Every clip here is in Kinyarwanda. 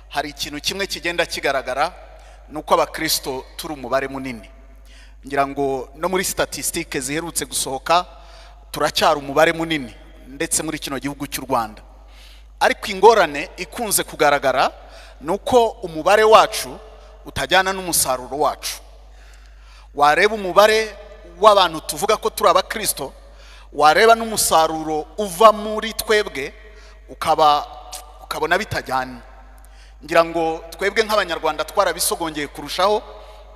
hari ikintu kimwe kigenda kigaragara ni uko abakristo turi umubare munini ngira ngo no muri statisitike ziherutse gusohoka turacyari umubare munini ndetse muri kino gihugu cy'u rwanda ariko ingorane ikunze kugaragara ni uko umubare wacu utajyana n'umusaruro wacu wareba umubare w'abantu tuvuga ko turi abakristo wareba n'umusaruro uva muri twebwe ukaba ukabona bitajyanye ngira ngo twebwe nk'abanyarwanda twarabisogongeye kurushaho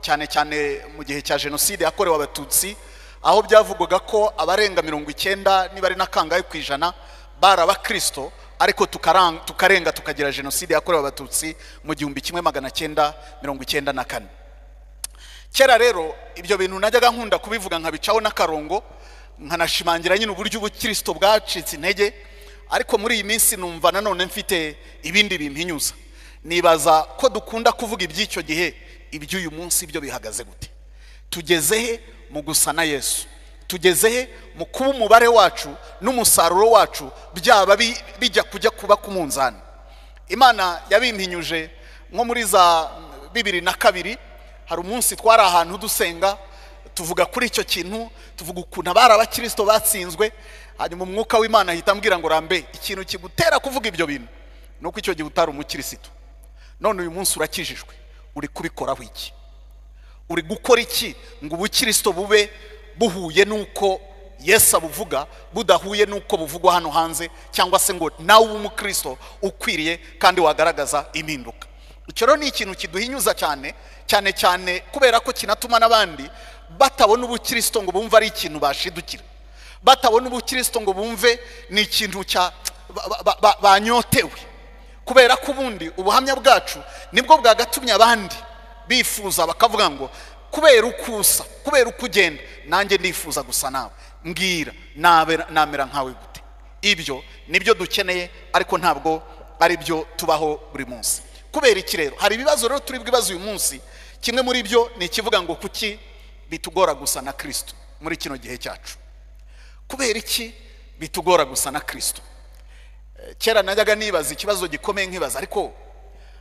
cyane cyane mu gihe cya jenoside yakorewe abatutsi aho byavugwaga ko abarenga mirongo icyenda niba ari na kangahe ku ijana bari abakirisito ariko tukarenga tukagira jenoside yakorewe abatutsi mu gihumbi kimwe magana cyenda mirongo icyenda na kane kera rero ibyo bintu najyaga nkunda kubivuga nkabicaho n'akarongo nkanashimangira nyine uburyo ubukirisito bwacitse intege ariko muri iyi minsi numva nanone mfite ibindi bimpinyuza nibaza ko dukunda kuvuga iby'icyo gihe iby'uyu munsi byo bihagaze gute tugeze he mu gusa na yesu tugeze he mu kuba umubare wacu n'umusaruro wacu byaba bijya kujya kuba ku munzani imana yabimpinyuje nko muri za bibiri na kabiri hari umunsi twari ahantu dusenga tuvuga kuri icyo kintu tuvuga ukuntu abari abakirisito batsinzwe hanyuma umwuka w'imana ahita ambwira ngo rambe ikintu kigutera kuvuga ibyo bintu ni uko icyo gihe utari umukirisito none uyu munsi urakijijwe uri kubikoraho iki uri gukora iki ngo ubukirisito bube buhuye n'uko yesu abuvuga budahuye n'uko buvugwa hano hanze cyangwa se ngo nawe ube umukristo ukwiriye kandi wagaragaza impinduka icyo rero ni ikintu kiduhinyuza cyane cyane cyane kubera ko kinatuma n'abandi batabona ubukirisito ngo bumve ari ikintu bashidukira batabona ubukirisito ngo bumve ni ikintu cya banyotewe kubera ko ubundi ubuhamya bwacu nibwo bwagatumye abandi bifuza bakavuga ngo kubera uko usa kubera uko ugenda nanjye ndifuza gusa nawe mbwira namera nkawe gute ibyo nibyo dukeneye ariko ntabwo ari byo tubaho buri munsi kubera iki rero hari ibibazo rero turi bwibaze uyu munsi kimwe muri byo ni ikivuga ngo kuki bitugora gusa na kirisito muri kino gihe cyacu kubera iki bitugora gusa na kirisito kera najyaga nibaza ikibazo gikomeye nkibaza ariko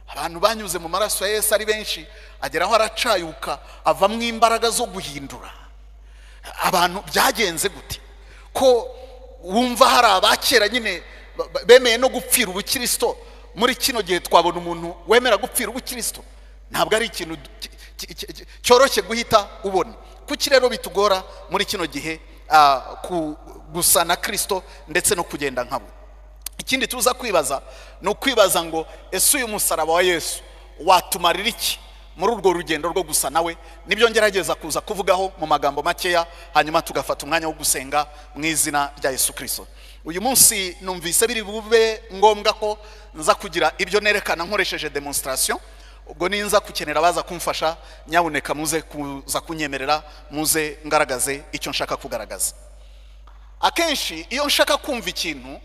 abantu banyuze mu maraso ya Yesu ari benshi ageraho aracayuka avamo imbaraga zo guhindura abantu byagenze gute ko wumva hari abakera nyine bemeye no gupfira ubukirisito muri kino gihe twabona umuntu wemera gupfira ubukirisito ntabwo ari ikintu cyoroshye guhita ubona kuki rero bitugora muri kino gihe gusa na kirisito ndetse no kugenda nka we ikindi tuza kwibaza ni ukwibaza ngo ese uyu musaraba wa yesu watumarira iki muri urwo rugendo rwo gusa nawe nibyo ngerageza kuza kuvugaho mu magambo makeya hanyuma tugafata umwanya wo gusenga mu izina rya yesu kirisito uyu munsi numvise biri bube ngombwa ko nza kugira ibyo nerekana nkoresheje demonsitarasiyo ubwo ninza gukenera abaza kumfasha nyabuneka muze kuza kunyemerera muze ngaragaze icyo nshaka kugaragaza akenshi iyo nshaka kumva ikintu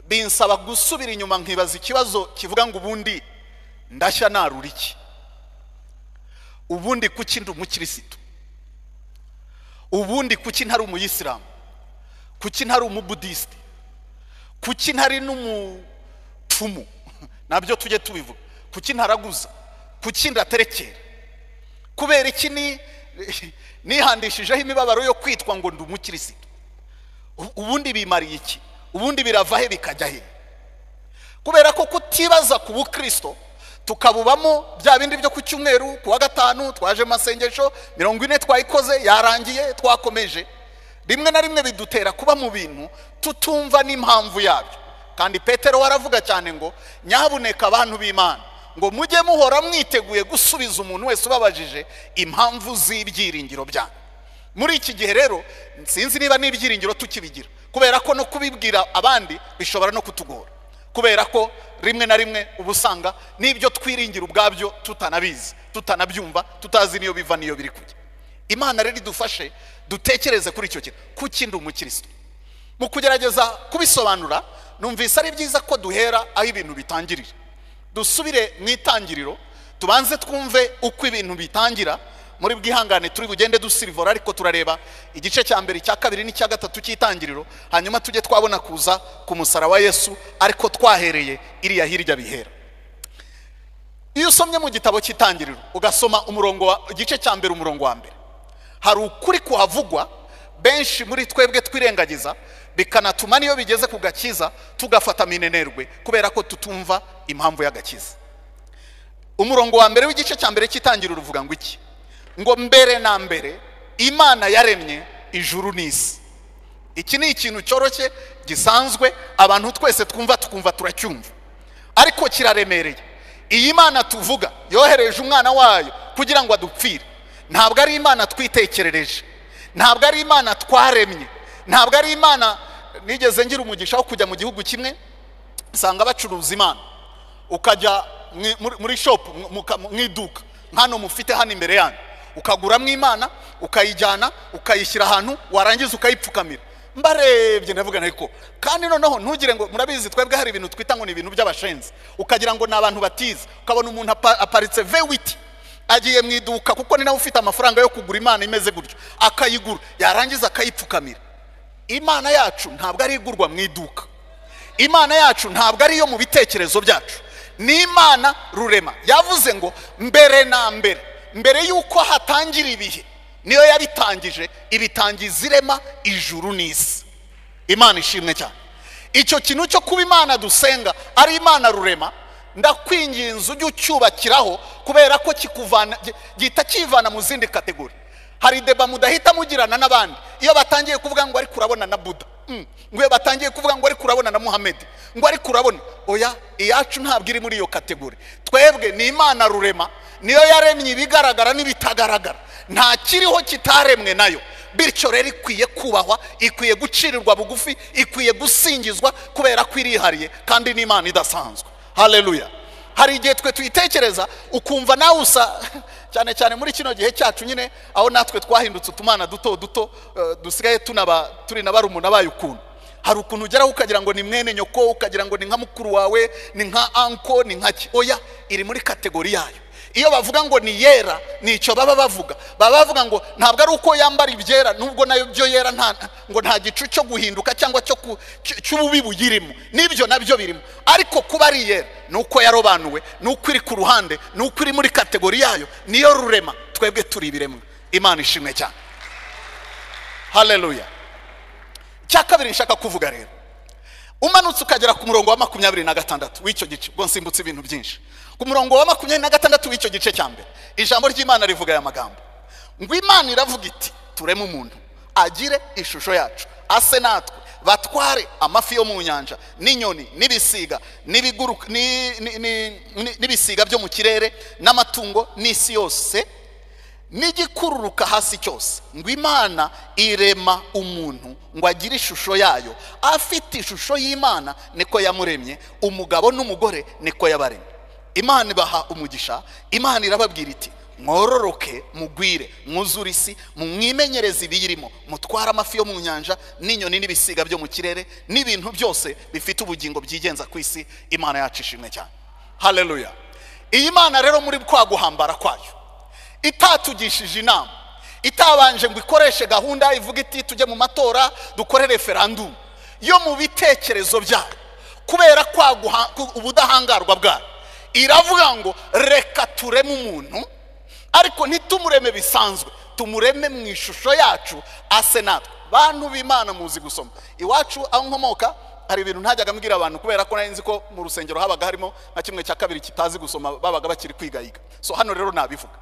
binsaba gusubira inyuma nkibaza ikibazo kivuga ngo ubundi ndashya narura iki ubundi kuki ndi umukirisitu ubundi kuki ntari umuyisilamu kuki ntari umubudisite kuki ntari n'umupfumu nabyo tujye tubivuga kuki ntaraguza kuki ndaterekera kubera iki nihandishijeho imibabaro yo kwitwa ngo ndi umukirisitu ubundi bimariye iki ubundi birava he bikajya he kubera ko kutibaza ku bukristo tukabubamo bya bindi byo ku cyumweru ku wa gatanu twaje mu masengesho mirongo ine twayikoze yarangiye twakomeje rimwe na rimwe bidutera kuba mu bintu tutumva n'impamvu yabyo kandi petero waravuga cyane ngo nyabuneka abantu b'imana ngo mujye muhora mwiteguye gusubiza umuntu wese ubabajije impamvu z'ibyiringiro byanyu muri iki gihe rero sinzi niba n'ibyiringiro tukibigira kubera ko no kubibwira abandi bishobora no kutugora kubera ko rimwe na rimwe uba usanga n'ibyo twiringira ubwabyo tutanabizi tutanabyumva tutazi n'iyo biva n'iyo biri kujya imana rero idufashe dutekereze kuri icyo kintu kuki ndi umukirisitu mu kugerageza kubisobanura numvise ari byiza ko duhera aho ibintu bitangirira dusubire mu itangiriro tubanze twumve uko ibintu bitangira muri bwihangane turi bugende dusirivora ariko turareba igice cya mbere icya kabiri n'icya gatatu cy'itangiriro hanyuma tujye twabona kuza ku musara wa yesu ariko twahereye iriya hirya bihera iyo usomye mu gitabo cy'itangiriro ugasoma umurongo wa igice cya mbere umurongo wa mbere hari ukuri kuhavugwa benshi muri twebwe twirengagiza bikanatuma n'iyo bigeze ku gakiza tugafata minenerwe kubera ko tutumva impamvu y'agakiza umurongo wa mbere w'igice cya mbere cy'itangiriro ruvuga ngo iki ngo mbere na mbere imana yaremye ijuru n'isi iki ni ikintu cyoroshye gisanzwe abantu twese twumva tukumva turacyumva ariko kiraremereye iyi mana tuvuga yohereje umwana wayo kugira ngo adupfire ntabwo ari imana twitekerereje ntabwo ari imana twaremye ntabwo ari imana nigeze ngira umugisha wo kujya mu gihugu kimwe usanga bacuruza imana ukajya muri shopu mu iduka nk'ano mufite hano imbere yanyu ukaguramo imana ukayijyana ukayishyira ahantu warangiza ukayipfukamira mbarebye ndavuga ariko kandi noneho ntugire ngo murabizi twebwe hari ibintu twita ngo ni ibintu by'abashenzi ukagira ngo ni abantu batize ukabona umuntu aparitse vewiti agiye mu iduka kuko ni nawe ufite amafaranga yo kugura imana imeze gutyo akayigura yarangiza akayipfukamira imana yacu ntabwo ari igurwa mu iduka imana yacu ntabwo ari iyo mu bitekerezo byacu ni imana rurema yavuze ngo mbere na mbere mbere y'uko hatangira ibihe niyo yabitangije ibitangiza irema ijuru n'isi imana ishimwe cyane icyo kintu cyo kuba imana dusenga ari imana rurema ndakwinginze ujye ucyubakiraho kubera ko kikuvana gihita kivana mu zindi kategori hari deba mudahita mugirana n'abandi iyo batangiye kuvuga ngo ariko urabona na buda ngo iyo batangiye kuvuga ngo ariko urabona na muhammed ngo ariko urabona oya iyacu ntabwo iri muri iyo kategori twebwe ni imana rurema niyo yaremye ibigaragara n'ibitagaragara nta kiriho kitaremwe nayo bityo rero ikwiye kubahwa ikwiye gucirirwa bugufi ikwiye gusingizwa kubera ko irihariye kandi n'imana idasanzwe hareruya hari igihe twe tuyitekereza ukumva nawe usa cyane cyane muri kino gihe cyacu nyine aho natwe twahindutse utumana duto duto dusigaye tunaba turi na barumuna bayo ukuntu hari ukuntu ugeraho ukagira ngo ni mwene nyoko ukagira ngo ni nka mukuru wawe ni nka anko ni nka oya iri muri kategori yayo iyo bavuga ngo ni yera ni icyo baba bavuga baba bavuga ngo ntabwo ari uko yambara ibyera nubwo nayo byo yera ngo nta gicu cyo guhinduka cyangwa cy'ububi buyirimo n'ibyo nabyo birimo ariko kuba ari yera ni uko yarobanuwe ni uko iri ku ruhande ni uko iri muri kategori yayo niyo rurema twebwe turi ibiremwa imana ishimwe cyane hareruya icya kabiri nshaka kuvuga rero umanutse ukagera ku murongo wa makumyabiri na gatandatu w'icyo gice ubwo nsimbutse ibintu byinshi ku murongo wa makumyabiri na gatandatu w'icyo gice cya mbere ijambo ry'imana rivuga aya magambo ngo imana iravuga iti tureme umuntu agire ishusho yacu ase natwe batware amafi yo mu nyanja n'inyoni n'ibisiga n'ibisiga byo mu kirere n'amatungo n'isi yose n'igikururuka hasi cyose ngo imana irema umuntu ngo agire ishusho yayo afite ishusho y'imana niko yamuremye umugabo n'umugore niko yabaremye imana ibaha umugisha imana irababwira iti mwororoke mugwire mwuzure isi mwimenyereze ibiyirimo mutware amafi yo mu nyanja n'inyoni n'ibisiga byo mu kirere n'ibintu byose bifite ubugingo byigenza ku isi imana yacu ishimwe cyane hareruya iyi mana rero muri kwa guhambara kwayo itatugishije inama itabanje ngo ikoreshe gahunda ivuga iti tujye mu matora dukore referandumu yo mu bitekerezo byayo kubera kwaguha ubudahangarwa bwayo iravuga ngo reka tureme umuntu ariko ntitumureme bisanzwe tumureme mu ishusho yacu ase natwe bantu b'imana muzi gusoma iwacu aho nkomoka hari ibintu ntajyaga mbwira abantu kubera ko nari nzi ko mu rusengero habaga harimo nka kimwe cya kabiri kitazi gusoma babaga bakiri kwigayiga so hano rero nabivuga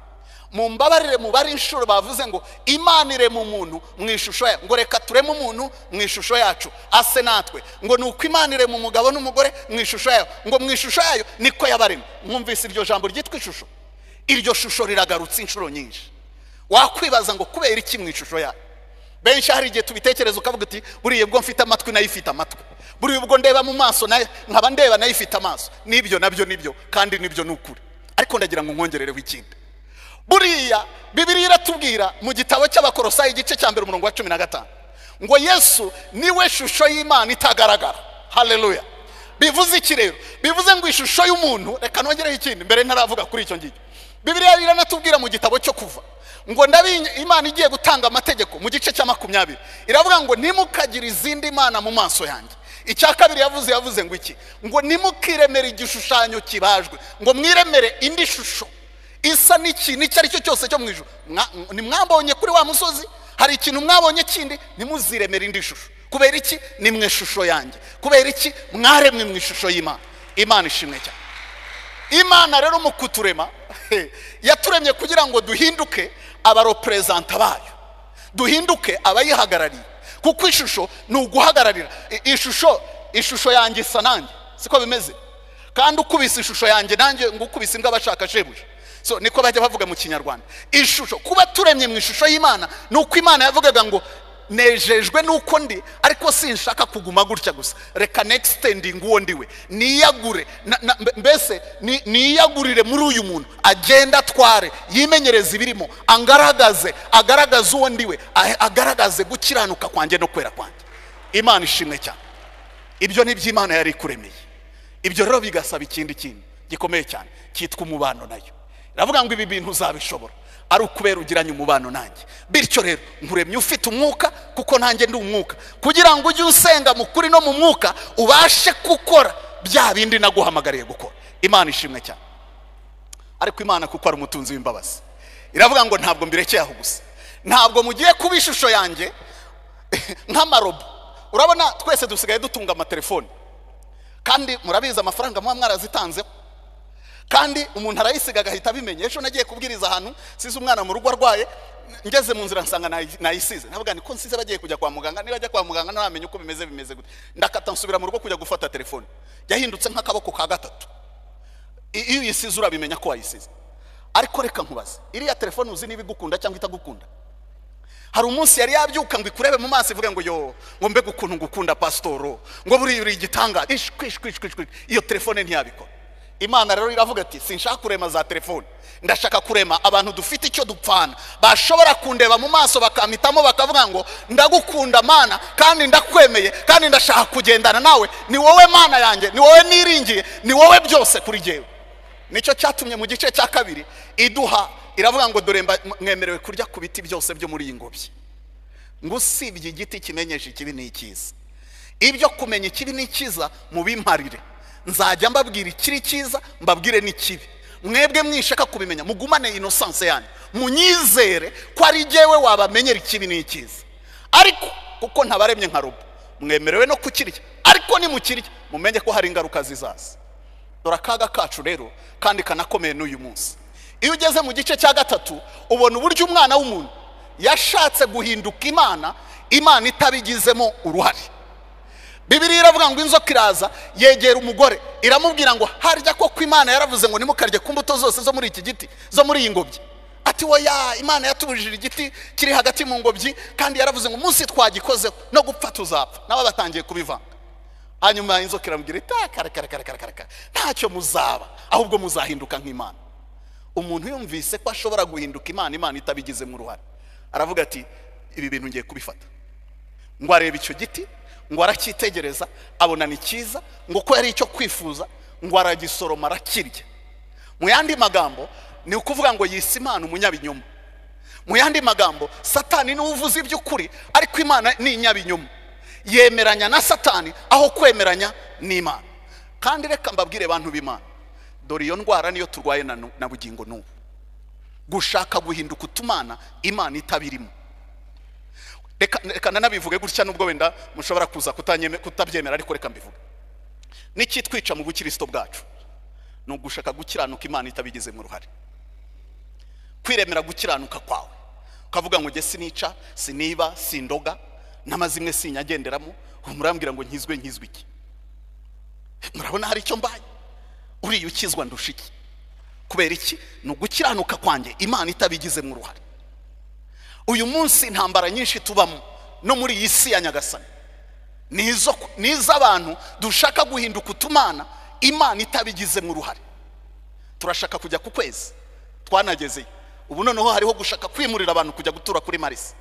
mu mbabarire mu bari inshuro bavuze ngo imana irema umuntu mu ishusho yacu ngo reka tureme umuntu mu ishusho yacu ase natwe ngo ni uko imana irema umugabo n'umugore mu ishusho yayo ngo mu ishusho yayo niko yabarema mwumvise iryo jambo ryitwa ishusho iryo shusho riragarutse inshuro nyinshi wakwibaza ngo kubera iki mu ishusho yayo benshi hari igihe tubitekereza ukavuga uti buriya ubwo mfite amatwi nayo ifite amatwi buriya ubwo ndeba mu maso nkaba ndeba nayo ifite amaso n'ibyo nabyo nibyo kandi nibyo ni ukuri ariko ndagira ngo nkongerereho ikindi buriya bibiriya iratubwira mu gitabo cy'abakorosayi igice cya mbere umurongo wa cumi na gatanu ngo yesu niwe shusho y'imana itagaragara hareruya bivuze iki rero bivuze ngo ishusho y'umuntu reka nongereho ikindi mbere ntaravuga kuri icyo ngicyo bibiriya iranatubwira mu gitabo cyo kuva ngo ndabi imana igiye gutanga amategeko mu gice cya makumyabiri iravuga ngo nimukagire izindi mana mu maso yanjye icya kabiri yavuze yavuze ngo iki ngo nimukiremere igishushanyo kibajwe ngo mwiremere indi shusho isa n'ikintu icyo ari cyo cyose cyo mu ijoro nimwambonye kuri wa musozi hari ikintu mwabonye kindi nimuziremere indi shusho kubera iki ni mwe shusho yanjye kubera iki mwaremwe mu ishusho y'imana imana ishimwe cyane imana rero mu kuturema yaturemye kugira ngo duhinduke abaroperezanta bayo duhinduke abayihagarariye kuko ishusho ni uguhagararira I- ishusho ishusho yanjye isa nanjye siko bimeze kandi ukubise ishusho yanjye nanjye ngo ukubise imbwa bashaka shebuja so niko bajya bavuga mu kinyarwanda ishusho kuba turemye mu ishusho y'imana ni uko imana yavugaga ngo nejejwe nuko ndi ariko sinshaka kuguma gutya gusa reka negisitendingi uwo ndiwe niyagure na- na- mbe- mbese ni- niyagurire muri uyu muntu agende atware yimenyereze ibirimo angaragaze agaragaze uwo ndiwe a- agaragaze gukiranuka kwanjye no kwera kwanjye imana ishimwe cyane ibyo ni iby'imana yari ikuremeye ibyo rero bigasaba ikindi kintu gikomeye cyane cyitwa umubano nayo iravuga ngo ibi bintu uzabishobora ari ukubera ugiranye umubano nanjye bityo rero nkuremye ufite umwuka kuko nanjye ndi umwuka kugira ngo ujye usenga mu kuri no mu mwuka ubashe gukora bya bindi naguhamagariye gukora imana ishimwe cyane ariko imana kuko ari umutunzi w'imbabazi iravuga ngo ntabwo mbirekeye aho gusa ntabwo mugiye kuba ishusho yanjye nk'amarobo urabona twese dusigaye dutunga amatelefoni kandi murabizi amafaranga muba mwarazitanzeho kandi umuntu arayisiga agahita abimenya ejo nagiye kubwiriza ahantu size umwana mu rugo arwaye ngeze mu nzira nsanga nayi- nayisize navuga niko nsize bagiye kujya kwa muganga niba ajya kwa muganga ntamenya uko bimeze bimeze gute ndakata nsubira mu rugo kujya gufata telefone yahindutse nk'akaboko ka gatatu I- iyo uyisize urabimenya ko wayisize ariko reka nkubaze iriya telefone uzi niba igukunda cyangwa itagukunda hari umunsi yari yabyuka ngo ikurebe mu maso ivuge ngo yo ngo mbega ukuntu ngukunda pasitoro ngo buriya uri igitanga iyo telefone ntiyabikora imana rero iravuga ati sinshaka kurema za telefone ndashaka kurema abantu dufite icyo dupfana bashobora kundeba mu maso bakampitamo bakavuga ngo ndagukunda mana kandi ndakwemeye kandi ndashaka kugendana nawe ni wowe mana yanjye ni wowe niringiye ni wowe byose kuri jyewe nicyo cyatumye mu gice cya kabiri iduha iravuga ngo dore mba- mwemerewe kurya ku biti byose byo muri iyi ngobyi ngo usibye igiti kimenyesha ikibi n'ikiza ibyo kumenya ikibi n'ikiza mubimparire nzajya mbabwira ikiri cyiza mbabwire n'ikibi mwebwe mwishaka kubimenya mugumane inosanse yanyu munyizere ko ari jyewe wabamenyera ikibi n'ikiza ariko kuko ntabaremye nka robo mwemerewe no kukirya ariko nimukirya mumenye ko hari ingaruka zizaza dore akaga kacu rero kandi kanakomeye n'uyu munsi iyo ugeze mu gice cya gatatu ubona uburyo umwana w'umuntu yashatse guhinduka imana imana itabigizemo uruhare bibiriya iravuga ngo inzoka iraza yegera umugore iramubwira ngo harya koko imana yaravuze ngo nimukarye ku mbuto zose zo muri iki giti zo muri iyi ngobyi ati woya imana yatubujije igiti kiri hagati mu ngobyi kandi yaravuze ngo umunsi twagikozeho no gupfa tuzapfa nabo batangiye kubivanga hanyuma inzoka iramubwira iti "Ah, kare kare kare kare kare kare ntacyo muzaba ahubwo muzahinduka nk'imana umuntu yumvise ko ashobora guhinduka imana imana itabigizemo uruhare aravuga ati ibi bintu ngiye kubifata ngo arebe icyo giti ngo aracyitegereza abona ni cyiza ngo ko yari icyo kwifuza ngo aragisoroma arakirya mu yandi magambo ni ukuvuga ngo yise imana umunyabinyoma mu yandi magambo satani niwe uvuze iby'ukuri ariko imana ni inyabinyoma yemeranya na satani aho kwemeranya n'imana kandi reka mbabwire bantu b'imana dore iyo ndwara niyo turwaye na nu- na bugingo n'ubu gushaka guhinduka utumana imana itabirimo reka reka nanabivuge gutya nubwo wenda mushobora kuza kutanyeme- kutabyemera ariko reka mbivuge n'icyitwica mu bukirisito bwacu ni ugushaka gukiranuka imana itabigizemo uruhare kwiremera gukiranuka kwawe ukavuga ngo njye sinica siniba sindoga n'amazimwe sinyagenderamo murambwira ngo nkizwe nkizwe iki murabona hari icyo mbaye uriya ukizwa ndusha iki kubera iki ni ugukiranuka kwanjye imana itabigizemo uruhare uyu munsi intambara nyinshi tubamo no muri iyi si ya nyagasani ni izo- ni iz'abantu dushaka guhinduka utumana imana itabigizemo uruhare turashaka kujya ku kwezi twanagezeyo ubu noneho hariho gushaka kwimurira abantu kujya gutura kuri marisi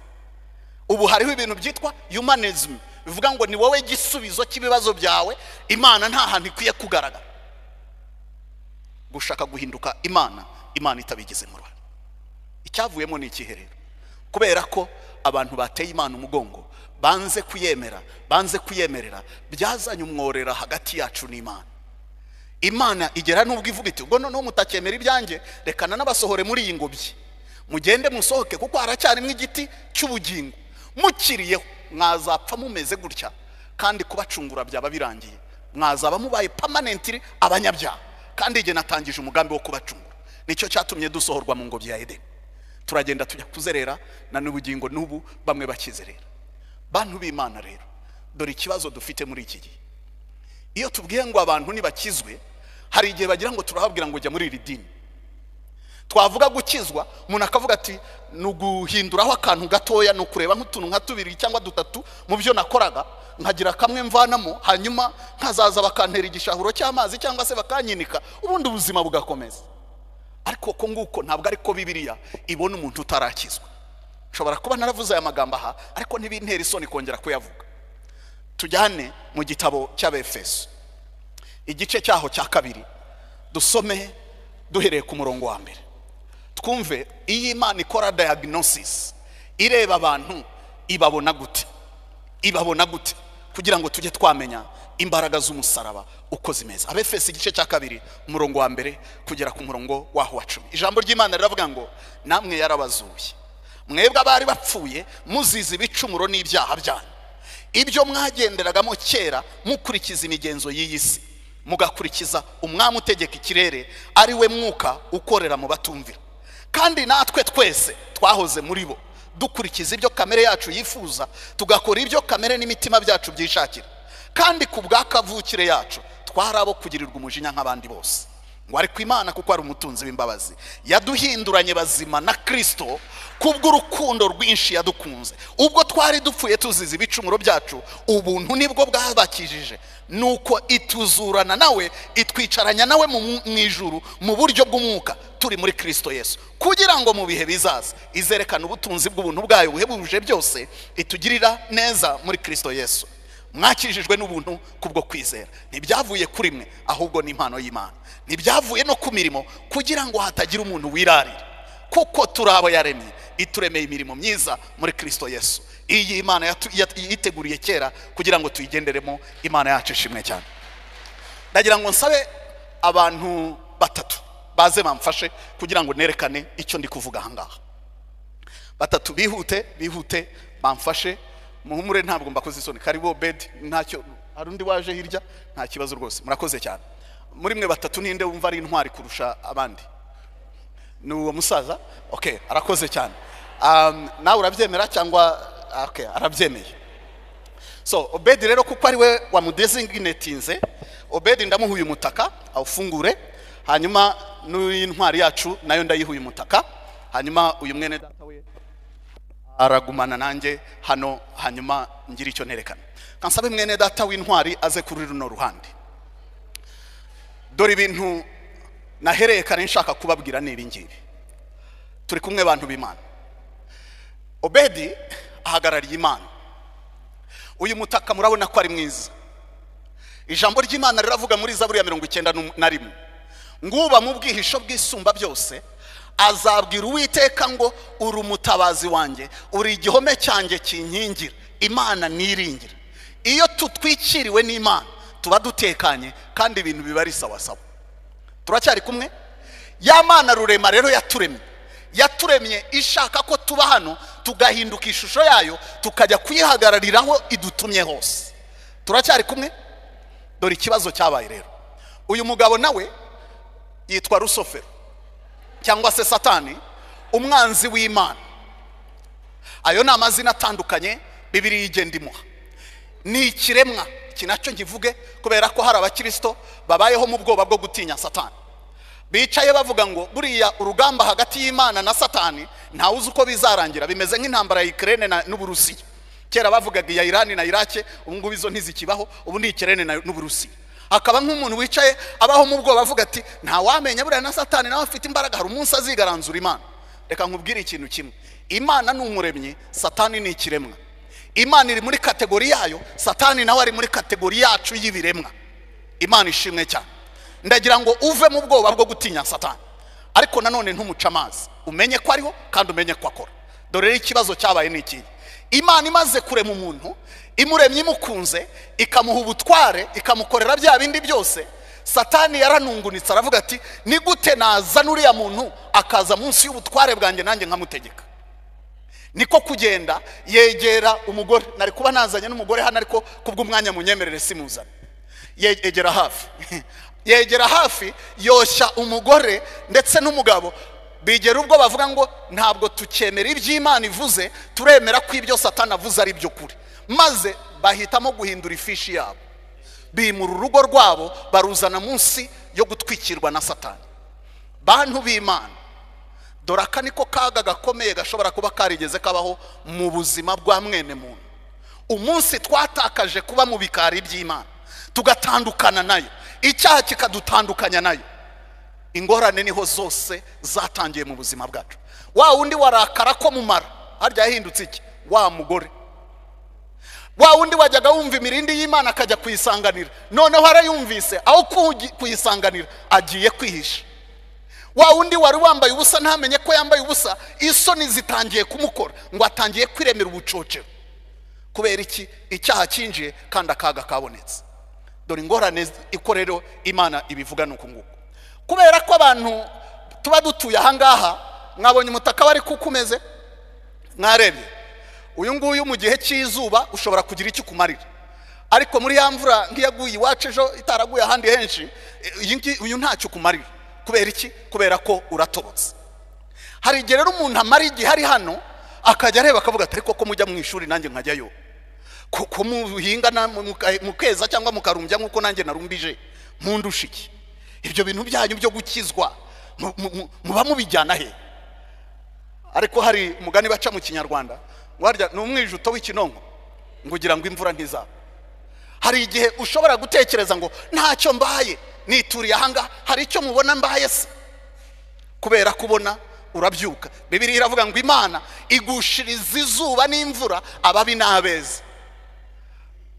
ubu hariho ibintu byitwa humanism bivuga ngo ni wowe gisubizo cy'ibibazo byawe imana nta hantu ikwiye kugaragara gushaka guhinduka imana imana itabigizemo uruhare icyavuyemo ni ikihe rero kubera ko abantu bateye imana umugongo banze kuyemera banze kuyemerera byazanye umworera hagati yacu n'imana imana igera n'ubwo ivuga iti ubwo noneho mutakemera ibyanjye rekana n'abasohore muri iyi ngobyi mugende musohoke kuko haracyarimo igiti cy'ubugingo mukiriyeho mwazapfa mumeze gutya kandi kubacungura byaba birangiye mwazaba mubaye pamanentiri abanyabyaha kandi igihe natangije umugambi wo kubacungura nicyo cyatumye dusohorwa mu ngobyi ya edeni turagenda tujya kuzerera na n'ubugingo n'ubu bamwe bakizerera bantu b'imana rero dore ikibazo dufite muri iki gihe iyo tubwiye ngo abantu ntibakizwe hari igihe bagira ngo turahabwira ngo jya muri iri dini twavuga gukizwa umuntu akavuga ati ni uguhinduraho akantu gatoya ni ukureba nk'utuntu nka tubiri cyangwa dutatu mu byo nakoraga nkagira kamwe mvanamo hanyuma nkazaza bakantera igishahuro cy'amazi cyangwa se bakanyinika ubundi ubuzima bugakomeza ariko ko nguko ntabwo ariko bibiriya ibona umuntu utarakizwa nshobora kuba naravuze aya magambo aha ariko ntibintera isoni kongera kuyavuga tujyane mu gitabo cy'abefeso igice cyaho cya kabiri dusome duhereye ku murongo wa mbere twumve iyo imana ikora diagnosis ireba abantu ibabona gute ibabona gute kugira ngo tujye twamenya imbaraga z'umusaraba uko zimeze abefesi igice cya kabiri umurongo wa mbere kugera ku murongo waho wa cumi ijambo ry'imana riravuga ngo namwe yarabazuye mwebwe abari bapfuye muzize ibicumuro n'ibyaha byanyu ibyo mwagenderagamo kera mukurikiza imigenzo y'iyi si mugakurikiza umwami utegeka ikirere ari we mwuka ukorera mu batumvira kandi natwe twese twahoze muri bo dukurikiza ibyo kamere yacu yifuza tugakora ibyo kamere n'imitima byacu byishakira kandi ku bwa kavukire yacu twari abo kugirirwa umujinya nk'abandi bose ngo ariko imana kuko ari umutunzi w'imbabazi yaduhinduranye bazima na kirisito kubw'urukundo rwinshi yadukunze ubwo twari dupfuye tuzize ibicumuro byacu ubuntu nibwo bwabakijije nuko ituzurana nawe itwicaranya nawe mu ijuru mu buryo bw'umwuka turi muri kirisito yesu kugira ngo mu bihe bizaza izerekana ubutunzi bw'ubuntu bwayo buhebuje byose itugirira neza muri kirisito yesu mwakijijwe n'ubuntu kubwo kwizera ntibyavuye kuri mwe ahubwo ni impano y'imana ntibyavuye no ku mirimo kugira ngo hatagira umuntu wirarira kuko turi abo yaremye ituremeye imirimo myiza muri kirisito yesu iyi imana yiteguriye kera kugira ngo tuyigenderemo imana yacu ishimwe cyane ndagira ngo nsabe abantu batatu baze bamfashe kugira ngo nerekane icyo ndi kuvuga ahangaha batatu bihute bihute bamfashe muhumure ntabwo mbakoze isoni karibu bedi ntacyo hari undi waje hirya nta kibazo rwose murakoze cyane muri mwe batatu ninde wumva ari intwari kurusha abandi ni uwo musaza ok arakoze cyane nawe urabyemera cyangwa arabyemeye so obedi rero kuko ari we wamudezinginetinze obedi ndamuhuye umutaka awufungure hanyuma n'intwari yacu nayo ndayihuye umutaka hanyuma uyu mwene data we aragumana nanjye hano hanyuma ngira icyo nerekana kansabe mwene data w'intwari aze kuri runo ruhande dore ibintu nahereye kare nshaka kubabwira ni ibingibi turi kumwe abantu b'imana obedi ahagarariye imana uyu mutaka murabona ko ari mwiza ijambo ry'imana riravuga muri zaburi ya mirongo icyenda na rimwe nguba mu bwihisho bw'isumba byose azabwira uwiteka ngo uri umutabazi wanjye uri igihome cyanjye kinkingira imana niringira iyo tutwikiriwe n'imana tuba dutekanye kandi ibintu biba ari sawasawa turacyari kumwe ya mana rurema rero yaturemye yaturemye ishaka ko tuba hano tugahinduka ishusho yayo tukajya kuyihagararira aho idutumye hose turacyari kumwe dore ikibazo cyabaye rero uyu mugabo nawe yitwa rusofero cyangwa se satani umwanzi w'imana ayo ni amazina atandukanye bibiri igenda imuha ni ikiremwa iki nacyo nkivuge kubera ko hari abakirisito babayeho mu bwoba bwo gutinya satani bicaye bavuga ngo buriya urugamba hagati y'imana na satani ntawe uzi uko bizarangira bimeze nk'intambara ya ikirere n'uburusiya kera bavugaga iya irani na irake ubu ngubu izo ntizikibaho ubu ni ikirere n'uburusiya hakaba nk'umuntu wicaye abaho mu bwoba avuga ati ntawamenya buriya na satani nawe afite imbaraga hari umunsi azigaranzura imana reka nkubwire ikintu kimwe imana ni umuremyi satani ni ikiremwa imana iri muri kategori yayo satani nawe ari muri kategori yacu y'ibiremwa imana ishimwe cyane ndagira ngo uve mu bwoba bwo gutinya satani ariko nanone ntumuce amazi umenye ko ariho kandi umenye ko akora dore rero ikibazo cyabaye ni iki imana imaze kurema umuntu imuremye imukunze ikamuha ubutware ikamukorera bya bindi byose satani yaranungunitse aravuga ati ni gute nazana uriya muntu akaza munsi y'ubutware bwanjye nanjye nkamutegeka niko kugenda yegera umugore nari kuba nazanye n'umugore hano ariko kubw'umwanya munyemerere simuzane yegera hafi yegera hafi yoshya umugore ndetse n'umugabo bigera ubwo bavuga ngo ntabwo tukemera iby'imana ivuze turemera ko ibyo satani avuze ari byo kuri maze bahitamo guhindura ifishi yabo bimura urugo rwabo baruzana munsi yo gutwikirwa na satani bantu b'imana dore aka niko kaga gakomeye gashobora kuba karigeze kabaho mu buzima bwa mwene muntu umunsi twatakaje kuba mu bikari by'imana tugatandukana nayo icyaha kikadutandukanya nayo ingorane niho zose zatangiye mu buzima bwacu wa wundi warakara ko mumara harya yahindutse iki wa mugore wa wundi wajyaga wumva imirindi y'imana akajya kuyisanganira noneho arayumvise aho kuyisanganira agiye kwihisha wa wundi wari wambaye ubusa ntamenye ko yambaye ubusa isoni zitangiye kumukora ngo atangiye kwiremera ubucocero kubera iki icyaha cyinjiye kandi akaga kabonetse dore ingorane ikorero imana ibivuga ni uku nguku kubera ko abantu tuba dutuye ahangaha mwabonye umutaka wari kukumeze mwarebye uyu nguyu mu gihe cy'izuba ushobora kugira icyo ukumarira ariko muri ya mvura nk'iyaguye iwacu ejo itaraguye ahandi henshi uyu ntacyo ukumarira kubera iki kubera ko uratobotse hari igihe rero umuntu amara igihe ari hano akajya areba akavuga ati ariko ko mujya mu ishuri nanjye nkajyayo ko muhinga mukeza cyangwa mukarumbya nk'uko nanjye narumbije mpundushe iki ibyo bintu byanyu byo gukizwa muba mubijyana he ariko hari umugani baca mu kinyarwanda warya ni umwijuto w'ikinonko ngo ugira ngo imvura ntizaba hari igihe ushobora gutekereza ngo ntacyo mbaye nituriye ahangaha hari icyo mubona mbaye se kubera kubona urabyuka bibiri iravuga ngo imana igushiriza izuba n'imvura ababi n'abeza